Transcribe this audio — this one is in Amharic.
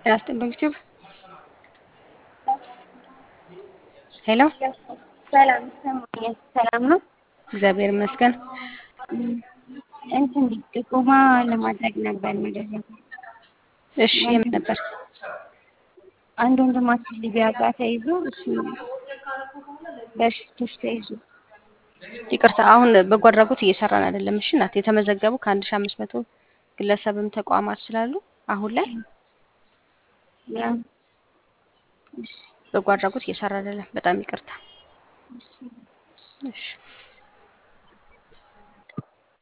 ጤና ይስጥልኝ ዩቲዩብ ሄሎ ሰላም ይሰማኛል። ሰላም ነው። እግዚአብሔር ይመስገን። እንትን ጥቆማ ለማድረግ ነበር መደረግ እሺ የምን ነበር? አንድ ወንድማችን ሊቢያ ጋር ተይዞ እሱ በሽቶች ተይዞ ይቅርታ አሁን በጎ አድራጎት እየሰራን አይደለም። እሺ እናት የተመዘገቡ ከአንድ ሺህ አምስት መቶ ግለሰብም ተቋማት ስላሉ አሁን ላይ ያ እሺ በጎ አድራጎት እየሰራ አይደለም። በጣም ይቅርታ። እሺ እሺ